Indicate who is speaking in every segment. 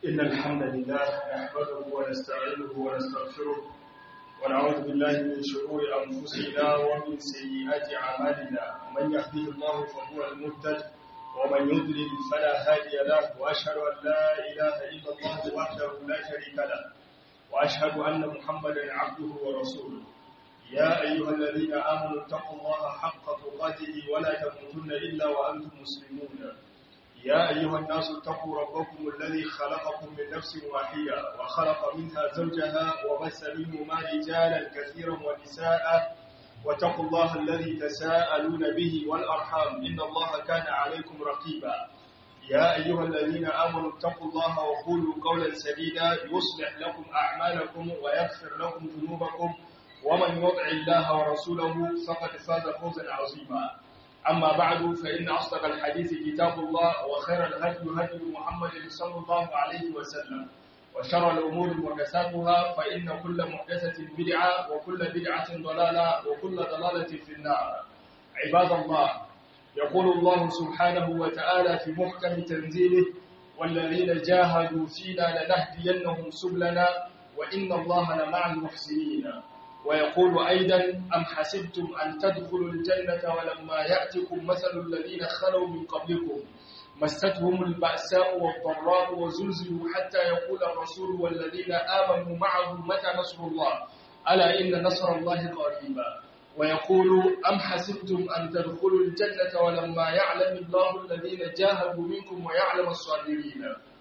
Speaker 1: إن الحمد لله نحمده ونستعينه ونستغفره ونعوذ بالله من شرور أنفسنا ومن سيئات أعمالنا من يهده الله فهو المهتد ومن يضلل فلا هادي له وأشهد أن لا إله إلا الله وحده لا شريك له وأشهد أن محمدا عبده ورسوله يا أيها الذين آمنوا اتقوا الله حق تقاته ولا تموتن إلا وأنتم مسلمون يا أيها الناس اتقوا ربكم الذي خلقكم من نفس واحدة وخلق منها زوجها وبث منهما رجالا كثيرا ونساء واتقوا الله الذي تساءلون به والأرحام إن الله كان عليكم رقيبا يا أيها الذين آمنوا اتقوا الله وقولوا قولا سديدا يصلح لكم أعمالكم ويغفر لكم ذنوبكم ومن يطع الله ورسوله فقد فاز فوزا عظيما أما بعد فإن أصدق الحديث كتاب الله وخير الهدي هدي محمد صلى الله عليه وسلم وشر الأمور محدثاتها فإن كل محدثة بدعة وكل بدعة ضلالة وكل ضلالة في النار عباد الله يقول الله سبحانه وتعالى في محكم تنزيله والذين جاهدوا فينا لنهدينهم سبلنا وإن الله لمع المحسنين ويقول أيضا أم حسبتم أن تدخلوا الجنة ولما يأتكم مثل الذين خلوا من قبلكم مستهم البأساء والضراء وزلزلوا حتى يقول الرسول والذين آمنوا معه متى نصر الله ألا إن نصر الله قريبا ويقول أم حسبتم أن تدخلوا الجنة ولما يعلم الله الذين جاهدوا منكم ويعلم الصابرين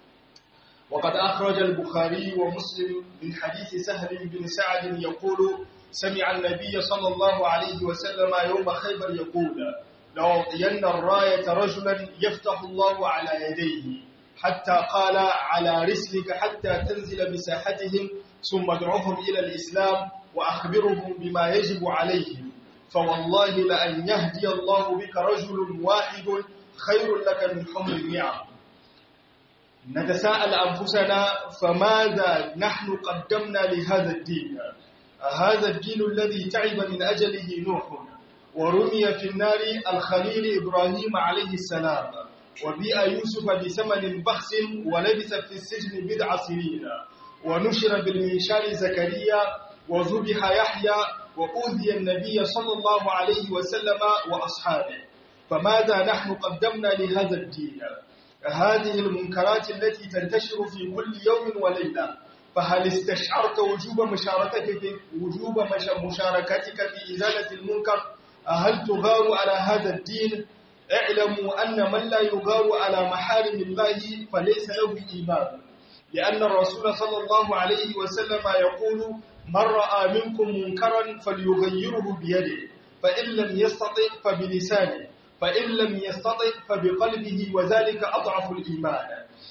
Speaker 1: وقد أخرج البخاري ومسلم من حديث سهل بن سعد يقول سمع النبي صلى الله عليه وسلم يوم خيبر يقول لأعطين الراية رجلا يفتح الله على يديه حتى قال على رسلك حتى تنزل بساحتهم ثم ادعوهم إلى الإسلام وأخبرهم بما يجب عليهم فوالله لأن يهدي الله بك رجل واحد خير لك من حمر النعم نتساءل أنفسنا فماذا نحن قدمنا لهذا الدين هذا الدين الذي تعب من أجله نوح ورمي في النار الخليل إبراهيم عليه السلام وبيع يوسف بثمن بخس ولبث في السجن بضع سنين ونشر بالمنشار زكريا وذبح يحيى وأوذي النبي صلى الله عليه وسلم وأصحابه فماذا نحن قدمنا لهذا الدين هذه المنكرات التي تنتشر في كل يوم وليلة فهل استشعرت وجوب مشاركتك وجوب مشاركتك في إزالة المنكر هل تغار على هذا الدين اعلموا أن من لا يغار على محارم الله فليس له إيمان لأن الرسول صلى الله عليه وسلم يقول من رأى منكم منكرا فليغيره بيده فإن لم يستطع فبلسانه فإن لم يستطع فبقلبه وذلك أضعف الإيمان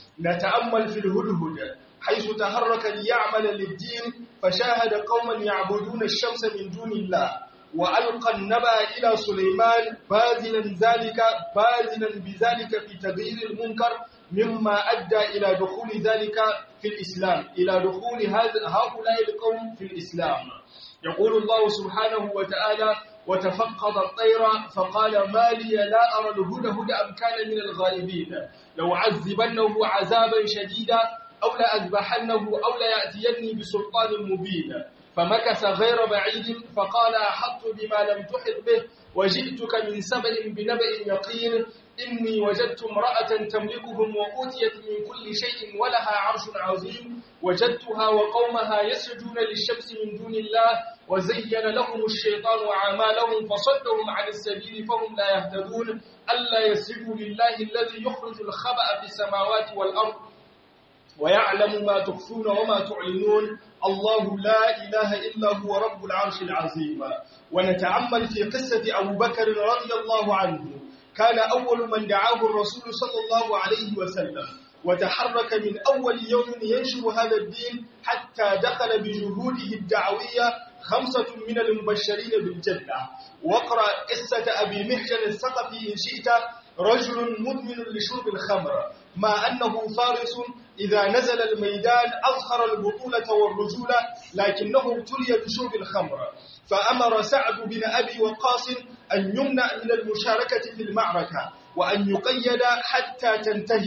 Speaker 1: نتأمل في الهدهد حيث تحرك ليعمل للدين فشاهد قوما يعبدون الشمس من دون الله وألقى النبأ إلى سليمان باذلا ذلك باذلا بذلك في تغيير المنكر مما أدى إلى دخول ذلك في الإسلام إلى دخول هؤلاء القوم في الإسلام يقول الله سبحانه وتعالى وتفقد الطير فقال ما لي لا أرى الهدهد أم كان من الغائبين لو عذبنه عذابا شديدا أو لأذبحنه أو ليأتيني بسلطان مبين فمكث غير بعيد فقال أحط بما لم تحط به وجئتك من سبأ بنبأ يقين إني وجدت امرأة تملكهم وأوتيت من كل شيء ولها عرش عظيم وجدتها وقومها يسجدون للشمس من دون الله وزين لهم الشيطان أعمالهم فصدهم عن السبيل فهم لا يهتدون ألا يسجدوا لله الذي يخرج الخبأ في السماوات والأرض ويعلم ما تخفون وما تعلنون الله لا إله إلا هو رب العرش العظيم ونتعمل في قصة أبو بكر رضي الله عنه كان أول من دعاه الرسول صلى الله عليه وسلم وتحرك من أول يوم ينشر هذا الدين حتى دخل بجهوده الدعوية خمسة من المبشرين بالجنة واقرأ قصة أبي محجن الثقفي إن شئت رجل مدمن لشرب الخمر مع أنه فارس إذا نزل الميدان أظهر البطولة والرجولة لكنه ابتلي بشرب الخمر فأمر سعد بن أبي وقاص أن يمنع من المشاركة في المعركة وأن يقيد حتى تنتهي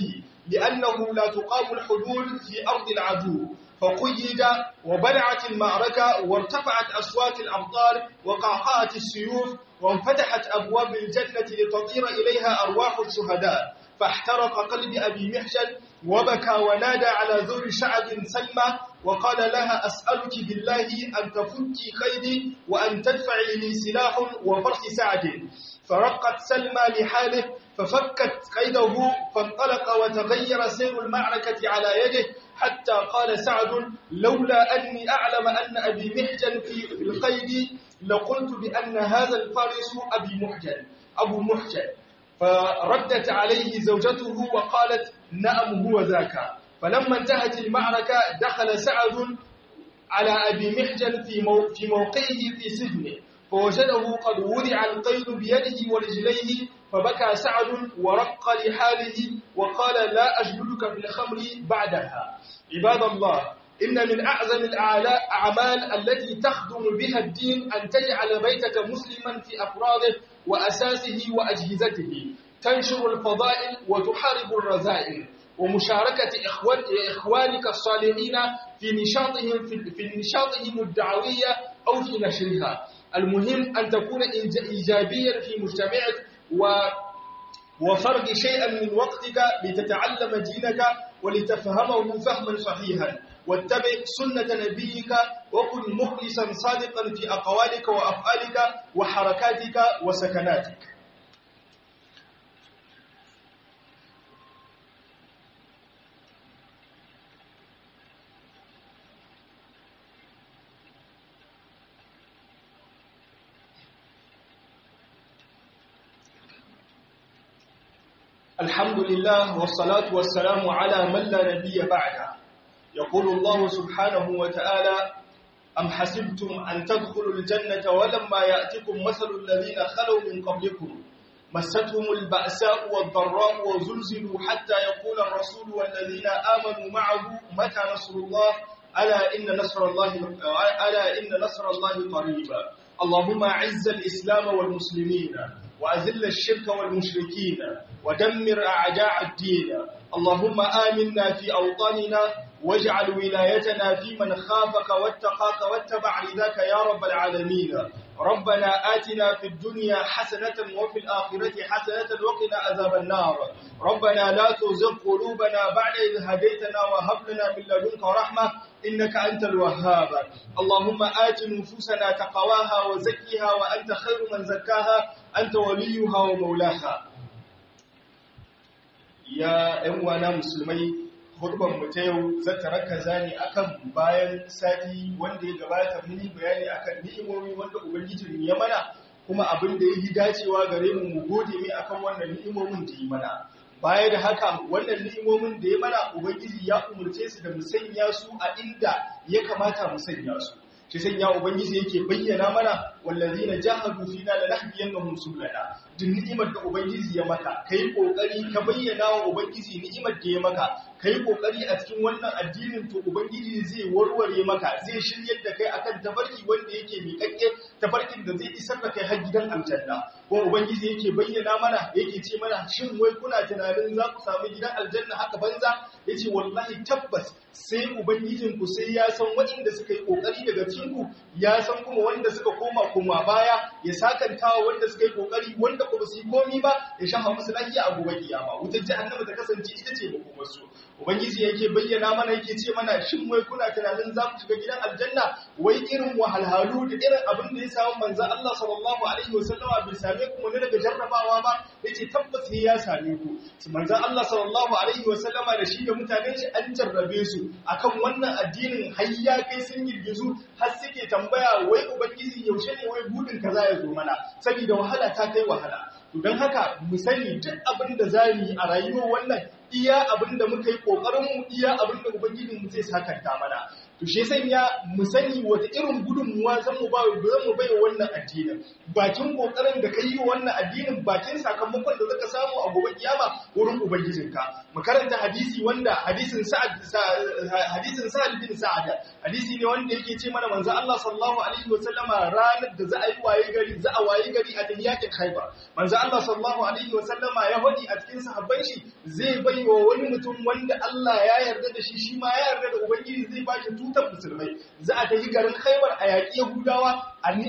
Speaker 1: لأنه لا تقام الحدود في أرض العدو فقيد وبلعت المعركة وارتفعت أصوات الأمطار وقعقعت السيوف وانفتحت أبواب الجنة لتطير إليها أرواح الشهداء فاحترق قلب أبي محجن وبكى ونادى على ذر شعب سلمى وقال لها أسألك بالله أن تفكي قيدي وأن تدفعي لي سلاح وفرس سعد فرقت سلمى لحاله ففكت قيده فانطلق وتغير سير المعركة على يده حتى قال سعد لولا أني أعلم أن أبي محجن في القيد لقلت بأن هذا الفارس أبي محجن أبو محجن فردت عليه زوجته وقالت نعم هو ذاك فلما انتهت المعركة دخل سعد على أبي محجن في في موقعه في سجنه فوجده قد وضع القيد بيده ورجليه فبكى سعد ورق لحاله وقال لا أجلدك بالخمر بعدها عباد الله إن من أعظم الأعمال التي تخدم بها الدين أن تجعل بيتك مسلما في أفراده وأساسه وأجهزته تنشر الفضائل وتحارب الرذائل ومشاركة إخوان إخوانك الصالحين في نشاطهم في, في نشاطهم الدعوية أو في نشرها المهم أن تكون إيجابيا في مجتمعك و وفرض شيئا من وقتك لتتعلم دينك ولتفهمه فهما صحيحا واتبع سنة نبيك وكن مخلصا صادقا في أقوالك وأفعالك وحركاتك وسكناتك الحمد لله والصلاة والسلام على من لا نبي بعده يقول الله سبحانه وتعالى أم حسبتم أن تدخلوا الجنة ولما يأتكم مثل الذين خلوا من قبلكم مستهم البأساء والضراء وزلزلوا حتى يقول الرسول والذين آمنوا معه متى نصر الله ألا إن نصر الله ألا إن نصر الله قريبا اللهم أعز الإسلام والمسلمين وأذل الشرك والمشركين ودمر أعداء الدين اللهم آمنا في أوطاننا واجعل ولايتنا في من خافك واتقاك واتبع رضاك يا رب العالمين ربنا آتنا في الدنيا حسنة وفي الآخرة حسنة وقنا عذاب النار ربنا لا تزغ قلوبنا بعد إذ هديتنا وهب لنا من لدنك رحمة إنك أنت الوهاب اللهم آت نفوسنا تقواها وزكها وأنت خير من زكاها أنت وليها ومولاها يا أموانا مسلمين hudban mu ta yau zata rakaza ne akan bayan sati wanda ya gabata mun yi bayani akan ni'imomi wanda ubangijin ya mana kuma abin da yi dacewa gare mu mu gode mai akan wannan ni'imomin da yi mana baya da haka wannan ni'imomin da ya mana ubangiji ya umurce su da mu sanya su a inda ya kamata mu sanya su shi sanya ubangiji yake bayyana mana wallazina jahadu fina lanahdiyannahum subulana duk ni'imar da ubangiji ya maka kai kokari ka bayyana wa ubangiji ni'imar da ya maka kai kokari a cikin wannan addinin to ubangiji zai warware maka zai shiryar da kai akan tafarki wanda yake miƙaƙƙe tafarkin da zai isar da kai har gidan aljanna ko ubangiji yake bayyana mana yake ce mana shin wai kuna tunanin za ku samu gidan aljanna haka banza yace wallahi tabbas sai ubangijin ku sai ya san waɗanda suka yi kokari daga cikin ku ya san kuma wanda suka koma koma baya ya sakantawa wanda suka yi kokari wanda ba su yi komi ba ya shafa musu lafiya a gobe kiyama wutar jahannama ta kasance ita ce makomar su ubangiji yake bayyana mana yake ce mana shin wai kuna tunanin za ku shiga gidan aljanna wai irin wahalhalu da irin abin da ya samu manzo Allah sallallahu alaihi wasallama bai same ku ne daga jarrabawa ba yace tabbas ya same ku manzo Allah sallallahu alaihi wasallama da shi da mutanen shi an jarrabe su akan wannan addinin hayya kai sun girgizu har suke tambaya wai ubangiji yaushe ne wai budin kaza ya zo mana saboda wahala ta kai wahala to don haka mu sani duk abin da za mu yi a rayuwar wannan iya abin da muka yi ƙoƙarinmu iya abin da ubangijinmu zai sakanta mana to shi sanya mu sani wata irin gudunmuwa zan mu ba zan mu bai wannan addinin bakin kokarin da kai wannan addinin bakin sakamakon da zaka samu a gobe kiyama wurin ubangijinka mu karanta hadisi wanda hadisin sa'ad hadisin sa'ad bin sa'ada hadisi ne wanda yake ce mana manzo Allah sallallahu alaihi wasallama ranar da za a yi waye gari za a waye gari a yakin Khaibar manzo Allah sallallahu alaihi wasallama ya hodi a cikin sahabban shi zai bai wa wani mutum wanda Allah ya yarda da shi shi ma ya yarda da ubangiji zai ba shi tutar musulmai za a tafi garin Khaibar a yaƙi Yahudawa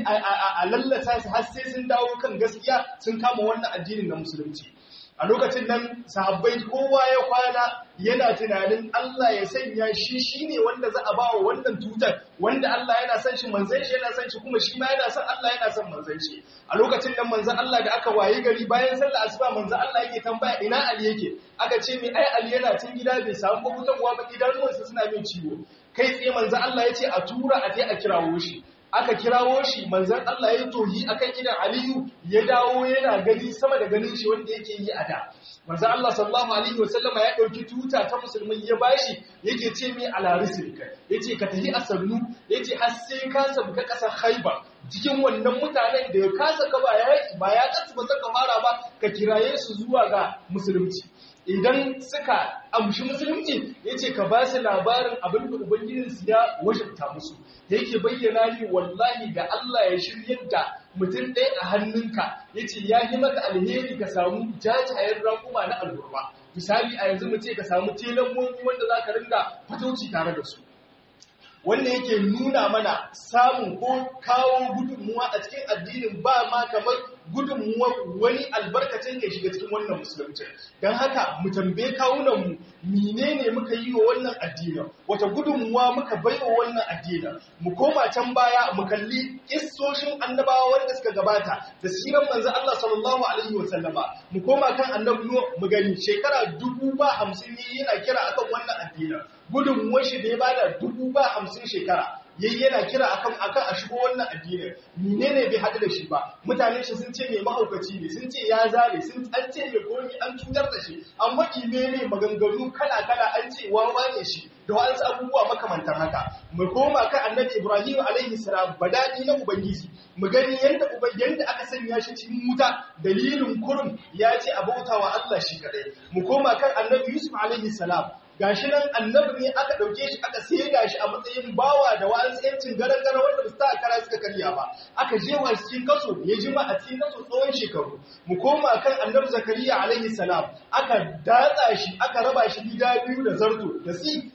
Speaker 1: a lallata su har sai sun dawo kan gaskiya sun kama wannan addinin na musulunci a lokacin nan sahabbai kowa ya kwana yana tunanin Allah ya sanya shi shine wanda za a ba wa wannan tutar wanda Allah yana son shi manzon shi yana son shi kuma shi ma yana son Allah yana son manzon shi a lokacin nan manzon Allah da aka waye gari bayan sallar asuba manzon Allah yake tambaya ina Ali yake aka ce mi ai Ali yana cin gida bai samu hutawa ba idanuwansa suna min ciwo kai tsaye manzon Allah ya ce a tura a je a kirawo shi aka kirawo shi manzan Allah ya tohi akan idan Aliyu ya dawo yana gani sama da ganin shi wanda yake yi a da manzan Allah sallallahu alaihi wasallama ya dauki tuta ta musulmai ya bashi yake ce mai alarisilka yace ka tafi asannu yace har sai ka sabka kasar Khaibar cikin wannan mutanen da ya kasa ka ba ya ba ya kasu ba saka fara ba ka kiraye su zuwa ga musulunci idan suka amshi musulunci ya ce ka ba su labarin abin da ubangijinsu ya wajabta musu da yake bayyana ni wallahi da Allah ya shiryar da mutum ɗaya a hannunka ya ce ya yi maka alheri ka samu jajayen rakuma na alburma misali a yanzu mu ce ka samu telamoni wanda za ka ringa fatauci tare da su wanda yake nuna mana samun ko kawo gudunmuwa a cikin addinin ba ma kamar gudunmuwar wani albarkacin ya shiga cikin wannan musulunci don haka mu tambaye kawunanmu menene muka yi wa wannan addinin wata gudunmuwa muka bai wa wannan addinin mu koma can baya mu kalli kissoshin annabawa wanda suka gabata da siran manzo Allah sallallahu alaihi wa sallama mu koma kan annabi mu gani shekara dubu ba hamsin ne yana kira akan wannan addinin gudunmuwar shi da ya bada dubu ba hamsin shekara yayi yana kira akan akan a shigo wannan addinin menene bai hadu da shi ba mutanen shi sun ce mai mahaukaci ne sun ce ya zare sun an ce mai komi an cutar da shi an maki ne maganganu kala kala an ce wawa ne shi da wasu abubuwa makamantan haka mu koma kan annabi ibrahim alaihi salam badadi na ubangiji mu gani yanda yanda aka sanya shi cikin wuta dalilin kurum ya ce abautawa Allah shi kadai mu koma kan annabi yusuf alaihi salam gashi nan annabi ne aka dauke shi aka saida shi a matsayin bawa da wa'ansu yancin garan garan wanda ba su ta kara suka karya ba aka je wa cikin kaso ya jima a cikin kaso tsawon shekaru mu koma kan annabi zakariya alaihi salam aka datsa shi aka raba shi gida biyu da zarto da si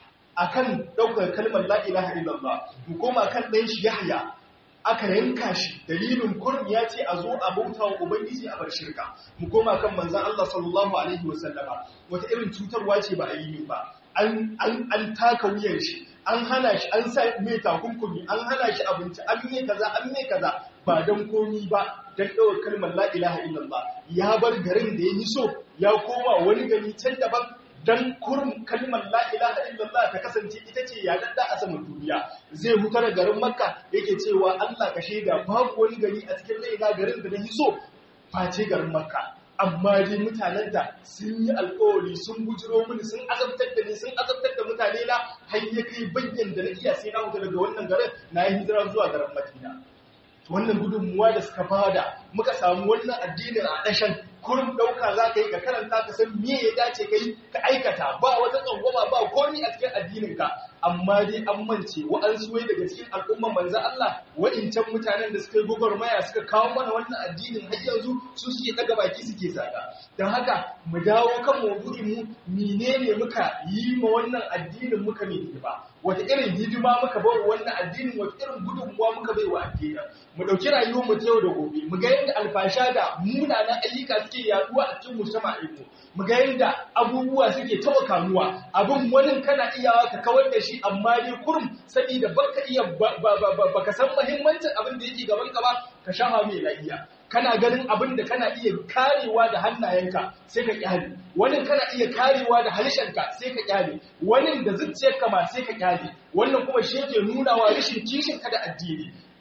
Speaker 1: akan daukar kalmar la ilaha illallah mu koma kan dan shi yahya aka yanka shi dalilin kurum ya ce a zo a bauta wa ubangiji a bar shirka mu koma kan manzan Allah sallallahu alaihi wasallama wata irin cutarwa ce ba a yi ba an an taka wuyan shi an hana shi an sa mai takunkumi an hana shi abinci an mai kaza an mai kaza ba dan komi ba dan ɗaukar kalmar la ilaha illallah ya bar garin da ya yi so ya koma wani gari can daban dan kurum kalmar la ilaha illallah ta kasance ita ce ya dadda a saman duniya zai huta da garin makka yake cewa Allah ka shaida babu wani gari a cikin raina garin da nahi so face garin makka amma dai mutanen da sun yi alkawari sun bujiro mini sun azabtar da ni sun azabtar da mutane na har ya kai bayyan da na iya sai na huta daga wannan garin na yi hijira zuwa garin madina wannan gudunmuwa da suka bada muka samu wannan addinin a ɗashan kurin ɗauka za ka yi ka karanta ka san me ya dace ka yi ka aikata ba wata tsangwama ba komi a cikin addininka amma dai an mance wa'ansu wai daga cikin al'umman manzan Allah wa'incan mutanen da suka yi gwagwarmaya suka kawo mana wannan addinin har yanzu su suke daga baki suke zaga don haka mu dawo kan maudu'in mu menene muka yi ma wannan addinin muka ne ba wata irin hidima muka bai wa wannan addinin wata irin gudunmuwa muka bai wa addinin mu dauki rayuwar mu ta yau da gobe mu ga yadda alfasha da munanan ayyuka suke yaduwa a cikin mujtama'in mu mu ga yadda abubuwa suke tawa kamuwa abin wani kana iyawa ka kawar da shi amma dai kurum saboda baka iya baka san muhimmancin abin da yake gaban ka ba ka shafa mai lafiya kana ganin abin da kana iya karewa da hannayenka sai ka kyale wani kana iya karewa da halishanka sai ka kyale wani da zuciyarka ma sai ka kyale wannan kuma shi yake nuna wa rashin kishin ka da addini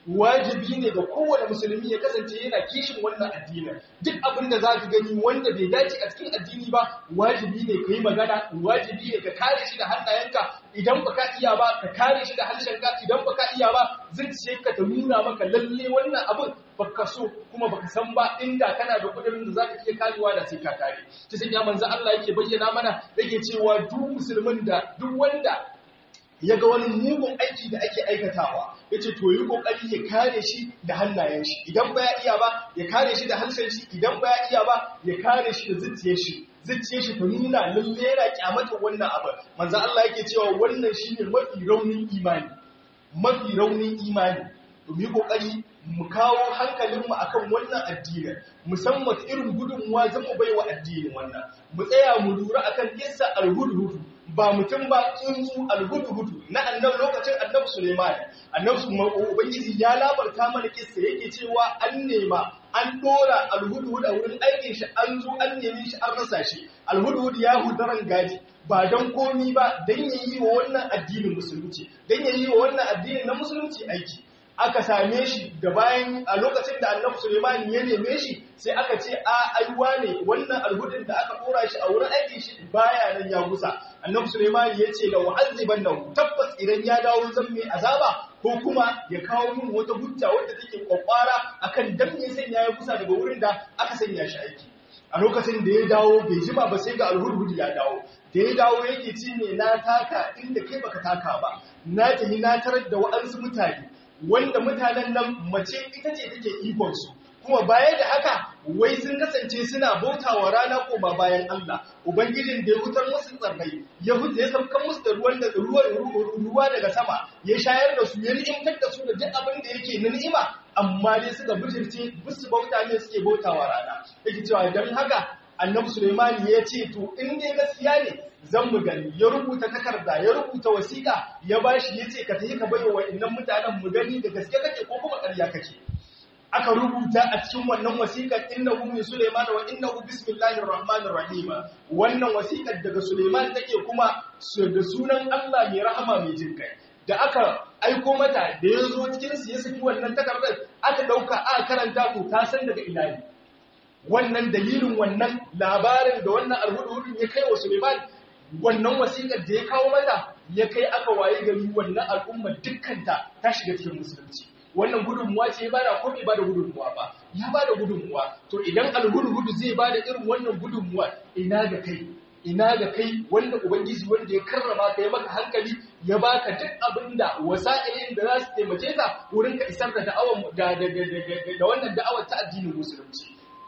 Speaker 1: wajibi ne ga kowane musulmi ya kasance yana kishin wannan addinin duk abin da za ka gani wanda bai dace a cikin addini ba wajibi ne ka yi magana wajibi ne ka kare shi da hannayenka idan ba ka iya ba ka kare shi da harshenka idan ba ka iya ba zuciyarka ta nuna maka lalle wannan abin baka so kuma baka san ba inda kana da kudin da zaka iya karewa da sai ka kare ta sanya manzo Allah yake bayyana mana yake cewa duk musulmin da duk wanda ya ga wani mugun aiki da ake aikatawa ya ce to yi kokari ya kare shi da hannayen shi idan ba ya iya ba ya kare shi da harshen shi idan ba ya iya ba ya kare shi da zuciyar shi zuciyar shi ta nuna lalle yana kyamatar wannan abu manzo Allah yake cewa wannan shine mafi raunin imani mafi raunin imani to mu yi kokari mu kawo hankalinmu akan wannan addinin musamman irin gudunmuwa zan mu baiwa addinin wannan mu tsaya mu lura akan kissa al-hudhud ba mutum ba tsuntsu alhudu-hudu na annabi lokacin annabi Suleiman annabi ubangiji ya labarta mana kissa yake cewa an nema an dora alhudu-hudu a wurin aikin shi an zo an nemi shi an rasa shi alhudu-hudu ya hudaran gaji ba don komi ba don yayi wa wannan addinin musulunci don yayi wa wannan addinin na musulunci aiki aka same shi da bayan a lokacin da annabi Suleiman ya neme shi sai aka ce a aiwa ne wannan alhudin da aka kora shi a wurin aikin shi baya nan ya gusa annabi Suleiman ya ce la wa'aziban lahu tabbas idan ya dawo zan mai azaba ko kuma ya kawo min wata hujja wadda take kwakwara akan dan me sanya ya gusa daga wurin da aka sanya shi aiki a lokacin da ya dawo bai jima ba sai ga alhudhud ya dawo da ya dawo yake ci ne na taka inda kai baka taka ba na tafi na tarar da wa'ansu mutane wanda mutanen nan mace ita ce take ikonsu kuma baya da haka wai sun kasance suna bautawa rana koma bayan Allah ubangijin da ya hutar musu tsarrai ya huta ya saukan musu da ruwan da ruwa daga sama ya shayar da su ya ni'imtar da su da duk abin da yake na ni'ima amma dai suka bijirce bisu bauta ne suke bautawa rana yake cewa dan haka annabi Sulaiman ya ce to in dai gaskiya ne zan mu gani ya rubuta takarda ya rubuta wasiƙa ya bashi ya ce ka tafi ka bayo wa'annan mutanen mu gani da gaske kake ko kuma ƙarya kake aka rubuta a cikin wannan wasiƙar innahu min Sulaiman wa innahu bismillahir rahmanir rahim wannan wasiƙar daga Sulaiman take kuma da sunan Allah mai rahama mai jin kai da aka aiko mata da ya zo cikin su ya saki wannan takardar aka dauka aka karanta to ta san daga ina ne wannan dalilin wannan labarin da wannan alhudu ya kai wa Suleiman wannan wasiƙar da ya kawo mata ya kai aka waye gari wannan al'umma dukkanta ta shiga cikin musulunci wannan gudunmuwa ce ya bada ko bai bada gudunmuwa ba ya bada gudunmuwa to idan alhudu zai bada irin wannan gudunmuwa ina ga kai ina ga kai wanda ubangiji wanda ya karrama ka ya maka hankali ya baka duk abinda wasa'ilin da za su taimake ka wurin ka isar da da'awar da da wannan da'awar ta addinin musulunci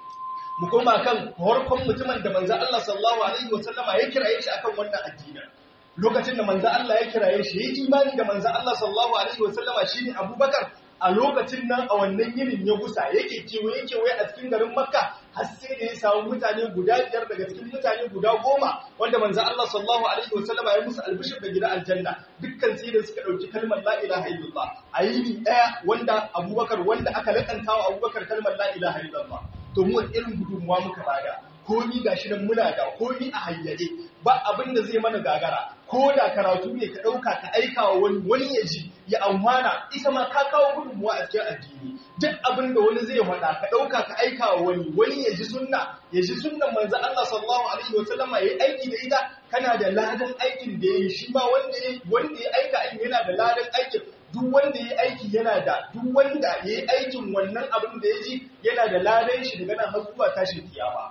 Speaker 1: mu koma kan farkon mutumin da manzo Allah sallallahu alaihi wasallama ya kiraye shi akan wannan addini lokacin da manzo Allah ya kiraye shi ya imani da manzo Allah sallallahu alaihi wasallama shine Abubakar a lokacin nan a wannan yinin ya gusa yake kewaye kewaye a cikin garin Makka har sai da ya samu mutane guda biyar daga cikin mutane guda goma wanda manzo Allah sallallahu alaihi wasallama ya musu albishir da gidan aljanna dukkan sai da suka dauki kalmar la ilaha illallah a yini daya wanda Abubakar wanda aka lakanta wa Abubakar kalmar la ilaha illallah to mu irin gudunmuwa muka bada komi gashi nan muna da komi a hayyaje ba abin da zai mana gagara ko da karatu ne ka ɗauka ka aika wa wani wani ya ji ya amfana ita ma ka kawo gudunmuwa a cikin addini duk abin da wani zai faɗa ka ɗauka ka aika wa wani wani ya ji sunna ya ji sunnan manzo Allah sallallahu alaihi wa sallama yayi aiki da ita kana da ladan aikin da yayi shi ma wanda ya wanda ya aika aikin yana da ladan aikin duk wanda ya aiki yana da duk wanda ya yi aikin wannan abin da ya ji yana da ladan shi daga nan har zuwa tashin kiyama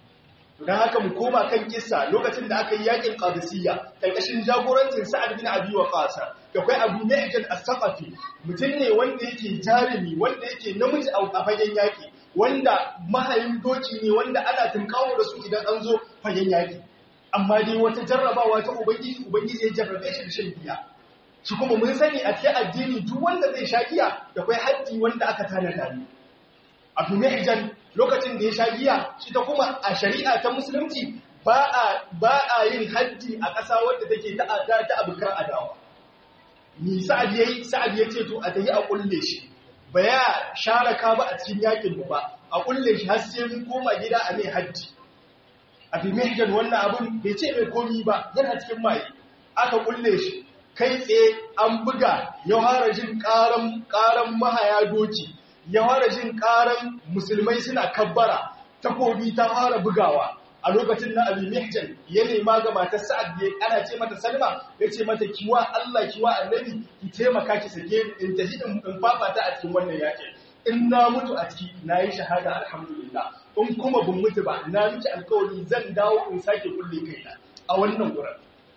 Speaker 1: don haka mu koma kan kissa lokacin da aka yi yakin qadisiyya karkashin jagorancin sa'ad bin abi waqas da kai abu ma'jan as-saqafi mutum ne wanda yake jarumi wanda yake namiji a fagen yaki wanda mahayin doki ne wanda ana tunkawo da su idan an zo fagen yaki amma dai wata jarrabawa ta ubangiji ubangiji ya jarrabe shi da shan giya shi kuma mun sani a cikin addini duk wanda zai sha giya da kai haddi wanda aka tanada ne abu ma'jan lokacin da ya sha giya shi ta kuma a shari'a ta musulunci ba a yin haddi a ƙasa wadda take ta ta abukar adawa ni sa'ad yayi sa'ad ya ce to a tayi a kulle shi ba ya share ka ba a cikin yakin ba a kulle shi har sai mun koma gida a mai haddi a fi mihjan wannan abun bai ce mai komi ba yana cikin maye aka kulle shi kai tsaye an buga ya fara jin ƙaran ƙaran mahaya doki ya fara jin ƙaran musulmai suna kabbara takobi ta fara bugawa a lokacin na abi mihjan ya nema ga matar sa'ad da ana ce mata salma ya ce mata kiwa Allah kiwa annabi ki taimaka ki sake in tafi in fafata a cikin wannan yaƙin in na mutu a ciki na yi shahada alhamdulillah in kuma bin mutu ba na miki alkawari zan dawo in sake kulle kaina a wannan wurin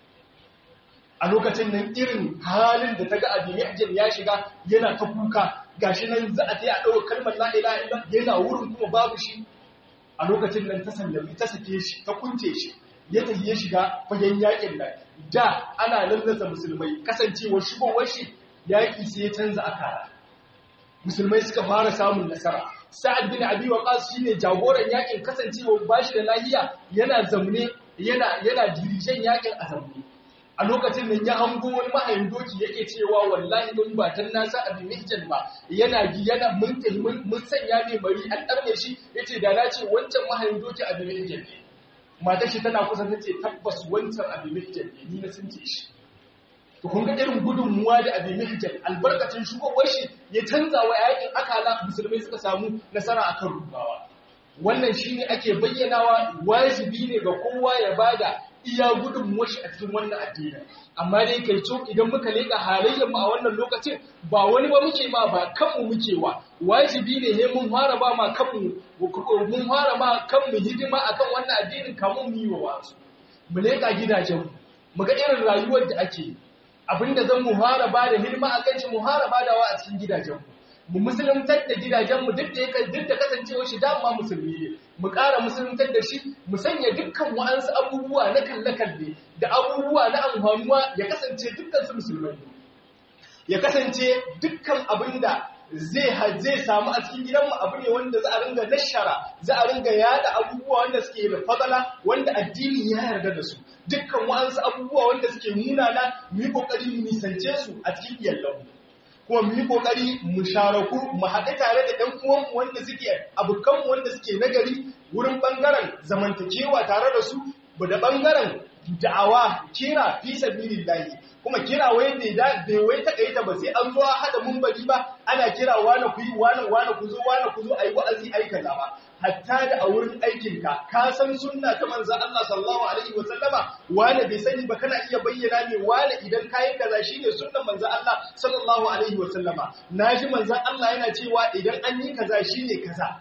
Speaker 1: a lokacin nan irin halin da ta ga abi mihjan ya shiga yana ta kuka gashi nan za a ta yi a ɗaukar kalmar la ilaha illa yana wurin kuma babu shi a lokacin nan ta sallami ta sake shi ta kunce shi ya tafi ya shiga fagen yakin nan da ana lallasa musulmai kasancewar shigowar shi yaƙi sai ya canza akara musulmai suka fara samun nasara sa'ad bin abi waqas shine jagoran yakin kasancewar bashi da lahiya yana zamne yana yana dirishen yakin a zamne a lokacin nan ya hango wani mahayin doki yake cewa wallahi mun ba tan nasa abin mihjan ba yana gi yana mun mun sanya mai mari an darme shi yace da na ce wancan mahayin doki abin mihjan ne matar shi tana kusa tace tabbas wancan abin mihjan ne ni na sun ce shi to kun ga irin gudunmuwa da abin mihjan albarkacin shugowar shi ya canza wa yakin akala musulmai suka samu nasara akan rubawa wannan shine ake bayyanawa wajibi ne ga kowa ya bada iya gudun washi a cikin wannan addini amma dai kai to idan muka leka halayyar mu a wannan lokacin ba wani ba muke ma ba kanmu muke wa wajibi ne he mun fara ba ma kanmu mun fara ma kanmu hidima akan wannan addinin kamun mu yi wa wasu mu leka gidajen mu mu ga irin rayuwar da ake abinda zan mu fara ba da hidima akan shi mu fara badawa a cikin gidajen mu mu musuluntar da gidajenmu duk da yake duk da kasancewar shi dama musulmi ne mu ƙara musuluntar da shi mu sanya dukkan wa'ansu abubuwa na kalle-kalle da abubuwa na amfanuwa ya kasance dukkan su musulmai ya kasance dukkan abin da zai zai samu a cikin gidanmu abu ne wanda za a ringa nashara za a ringa yada abubuwa wanda suke da fadala wanda addini ya yarda da su dukkan wa'ansu abubuwa wanda suke munana mu yi kokari mu nisance su a cikin iyalanmu kuma mu yi kokari mu sharaku mu haɗu tare da ɗan uwanmu wanda suke abokanmu wanda suke nagari wurin ɓangaren zamantakewa tare da su da ɓangaren da'awa kira fi sabilillahi kuma kira wai bai da bai wai takaita ba sai an zo a hada mumbari ba ana kira wani ku yi wani wani ku zo wani ku zo ayi wa'azi ayi kaza ba hatta da a wurin aikin ka ka san sunna ta manzon Allah sallallahu alaihi wa sallama wani bai sani ba kana iya bayyana ne wani idan kai kaza shine sunnan manzon Allah sallallahu alaihi wa sallama naji manzon Allah yana cewa idan an yi kaza shine kaza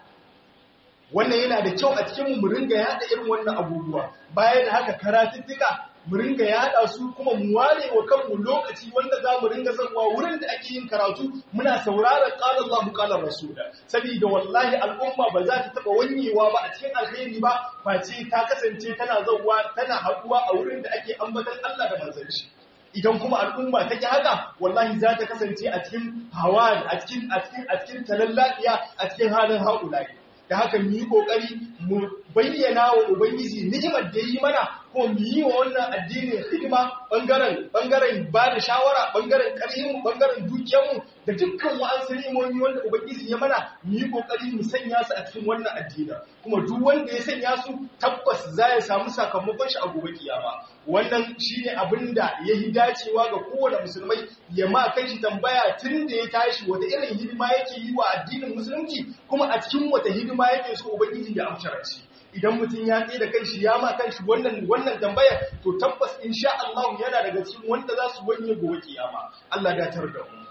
Speaker 1: wannan yana da kyau a cikin mu ringa yada irin wannan abubuwa bayan da haka karatuttuka mu ringa yada su kuma mu ware wa kanmu lokaci wanda za mu ringa zanwa wurin da ake yin karatu muna sauraron qala Allahu qala rasula saboda wallahi al'umma ba za ta taba wanyewa ba a cikin alheri ba face ta kasance tana zawwa tana haduwa a wurin da ake ambatan Allah da manzon shi idan kuma al'umma ta ki haka wallahi za ta kasance a cikin hawa a cikin a cikin a cikin talallaɗiya a cikin halin haƙulai da haka mu yi ƙoƙari mu bayyana wa ubangiji ni'imar da yi mana ko mu yi wa wannan addinin hidima bangaren bangaren ba da shawara bangaren ƙarfin bangaren dukiyarmu da dukkan wa'ansu ni'imomi wanda ubangiji ya mana mu yi ƙoƙari mu sanya su a cikin wannan addinin kuma duk wanda ya sanya su tabbas za ya samu sakamakon shi a gobe kiyama wannan shine abin da ya yi dacewa ga kowane musulmai ya ma kai shi tambaya tun da ya tashi wata irin hidima yake yi wa addinin musulunci kuma a cikin wata hidima yake so ubangiji ya amshara shi idan mutum ya tsaye da kanshi ya ma kanshi wannan wannan tambayar to tabbas insha Allah yana daga cikin wanda za su wanye gobe kiyama Allah ya tar da mu